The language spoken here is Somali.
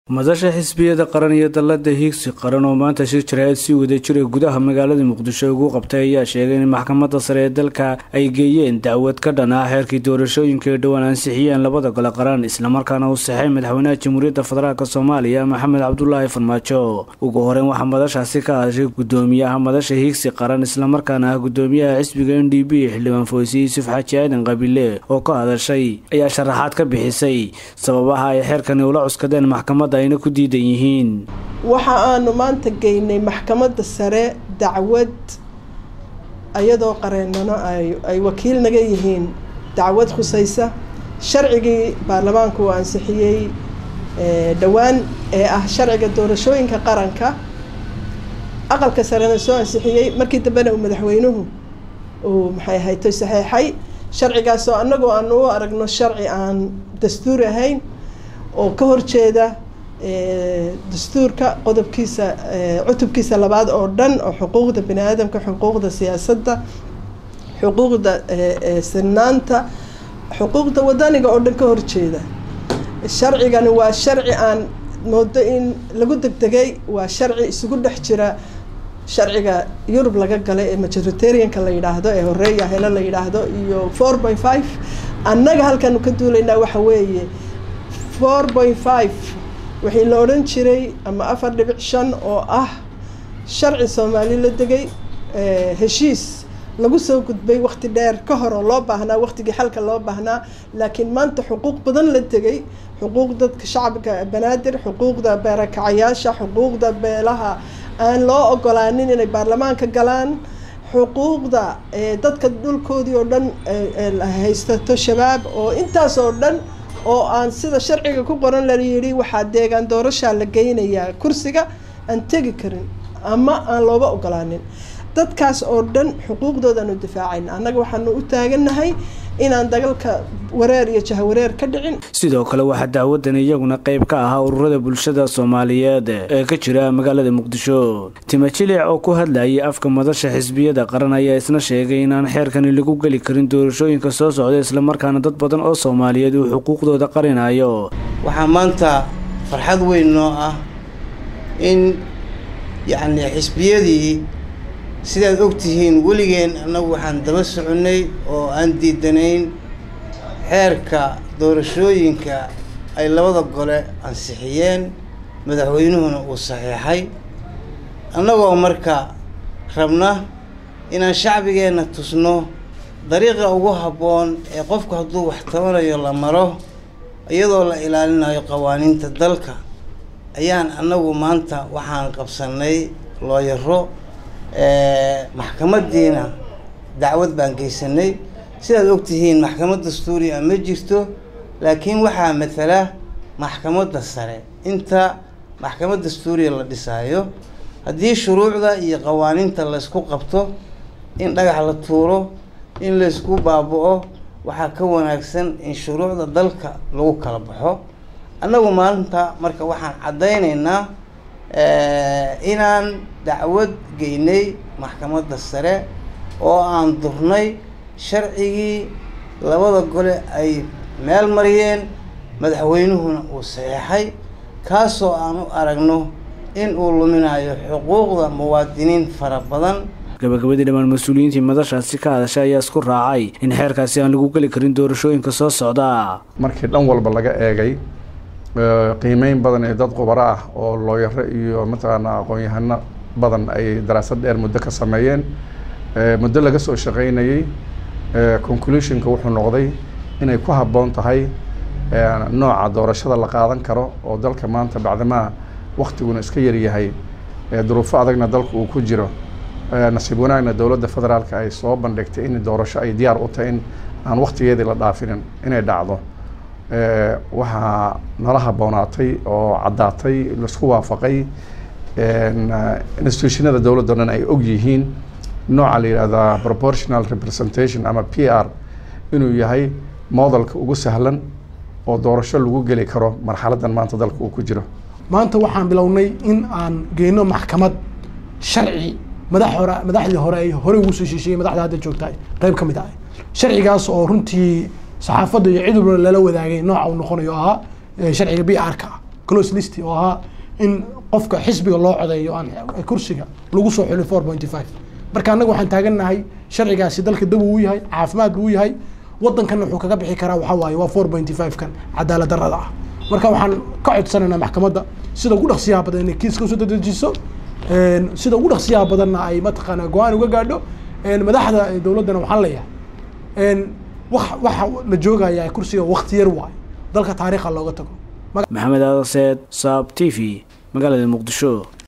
madasha xisbiyada qaran iyo dallada hiigsi qaran oo maanta shir jaraa'id sii wada jiray gudaha magaalada muqdisho ugu qabtay ayaa sheegay in maxkamadda sare ee dalka ay geeyeen dacwad ka dhan ah xeerkii doorashooyinka ee dhowaan ansixiyeen labada gole qaran islamarkaana uu saxay madaxweynaha jamhuuriyadda federaalk soomaaliya maxamed cabdulaahi farmaajo ugu horeyn waxaa madashaasi ka hadashay gudoomiyaha madasha hiigsi qaran islamarkaana ah gudoomiyaha xisbiga n d b xildhibaan foyse yuusuf xaaji aadan qabile oo ka hadashay ayaa sharaxaad ka bixisay sababaha ay xeerkani ula cuskadeen maxkamadda ayna ku diidan yihiin waxa aanu maanta geynay maxkamadda sare dacwad iyadoo qareennano ay wakiil naga yihiin dacwad khusaysa sharcigii baarlamaanku uu ansixiyey dhowaan ee ah sharciga doorashooyinka qaranka aqalka sarena soo ansixiyey markii dambena uu madaxweynuhu uu maxay ahaytay saxeexay sharcigaasoo annagoo aanu u aragno sharci aan dastuur ahayn oo ka horjeeda dastuurka qodobkiisa cutubkiisa labaad oo dhan oo xuquuqda bani aadamka xuquuqda siyaasadda xuquuqda sinaanta xuquuqda wadaniga oo dhan ka horjeeda sharcigani waa sharci aan moodo in lagu degdegay waa sharci isugu dhex jira sharciga yurub laga galay ee majoritarianka la yidhaahdo ee horeeya helo la yidhaahdo iyo four point five annaga halkanu ka duulaynaa waxa weeye four point five wixii la odhan jiray ama afar dhibic shan oo ah sharci soomaali la degay heshiis lagu soo gudbay wakti dheer ka hor oo loo baahnaa waktigii xalka loo baahnaa laakiin maanta xuquuq badan la degay xuquuq dadka shacabka banaadir xuquuqda beerakacayaasha xuquuqda beelaha aan loo ogolaanin inay baarlamaanka galaan xuquuqda dadka dhulkoodii oo dhan haystato shabaab oo intaas oo dhan oo aan sida sharciga ku qoran la yidhi waxaa deegaan doorashaa la geynayaa kursiga aan tegi karin ama aan looba ogolaanin dadkaas oo dhan xuquuqdoodaanu difaacayna annaga waxaanu u taagannahay inaan dagalka wareer iyo jahawareer ka dhicin sidoo kale waxaa dacwadan iyaguna qayb ka ahaa ururada bulshada soomaaliyeed ee ka jira magaalada muqdisho timajilic oo ku hadlayay afka madasha xisbiyada qaran ayaa isna sheegay inaan xeerkani lagu geli karin doorashooyinka soo socda islamarkaana dad badan oo soomaaliyeed uu xuquuqdooda qarinayo waxaa maanta farxad weyn noo ah in yacni xisbiyadii sidaad ogtihiin weligeen annagu waxaan daba soconnay oo aan diidanayn xeerka doorashooyinka ay labada gole ansixiyeen madaxweynuhuna uu saxiixay annagoo marka rabna inaan shacbigeenna tusno dariiqa ugu habboon ee qofku hadduu wax tabanayo la maro iyadoo la ilaalinayo qawaaniinta dalka ayaan annagu maanta waxaan qabsannay looyaro maxkamaddiina dacwad baan geysanay sidaad ogtihiin maxkamad dastuuriya ma jirto laakiin waxaa matala maxkamadda sare inta maxkamad dastuuriya la dhisaayo haddii shuruucda iyo qawaaniinta laysku qabto in dhagax la tuuro in laysku baaba-o waxaa ka wanaagsan in shuruucda dalka lagu kala baxo annagu maalinta marka waxaan caddaynaynaa inaan dacwad geynay maxkamadda sare oo aan durnay sharcigii labada gole ay meel mariyeen madaxweynuhuna uu saxeexay kaasoo aan u aragno in uu luminayo xuquuqda muwaadiniin fara badan gabagabadii dhammaan mas-uuliyiintii madashaasi ka hadashay ayaa isku raacay in xeerkaasi aan lagu geli karin doorashooyinka soo socda markii dhan walba laga eegay qiimeyn badan ee dad qubaro ah oo looyaro iyo mataqaana aqoon-yahano badan ay daraasad dheer muddo ka sameeyeen muddo laga soo shaqeynayey conclusionka wuxuu noqday inay ku habboon tahay nooca doorashada la qaadan karo oo dalka maanta bacdamaa waktiguna iska yaryahay duruufo adagna dalka uu ku jiro nasiib wanaagna dowladda federaalka ay soo bandhigtay in doorasho ay diyaar u tahay in aan waktigeedii la dhaafinin inay dhacdo waxaa nala habboonaatay oo caddaatay laisku waafaqay institutionada dowladda o dhan ay og yihiin nooca la yidhahdaa proportional representation ama p r inuu yahay modelka ugu sahlan oo doorasho lagu geli karo marxaladdan maanta dalka uu ku jiro maanta waxaan bilownay in aan geyno maxkamad sharci madax hore madaxdii hore ay horey ugu soo shiishayey madaxda hadda joogta qayb ka mid ah sharcigaas oo runtii saxaafadda iyo cid walba lala wadaagay nooca uu noqonayo ahaa sharciga b r ka close list oo ahaa in qofka xisbiga loo codeeyo aan kursiga lagu soo xulin four pointy five marka annaga waxaan taagannahay sharcigaasi dalka dab uu yahay caafimaad buu yahay waddankanna wuxuu kaga bixi karaa waxaa waaye waa four pointy five kan cadaalad darrada ah marka waxaan ka codsanaynaa maxkamadda sida ugu dhaqsiyaha badan inay kiiska usoo dedejiso sida ugu dhaqsiyaha badanna ay mataqaanaa go-aan uga gaadho madaxda dowladdana waxaan leeyahay wax waxa la joogaya kursiga wakti yar waayo dalka taariikha looga tago maxamed aadan seed saab t v magaalada muqdisho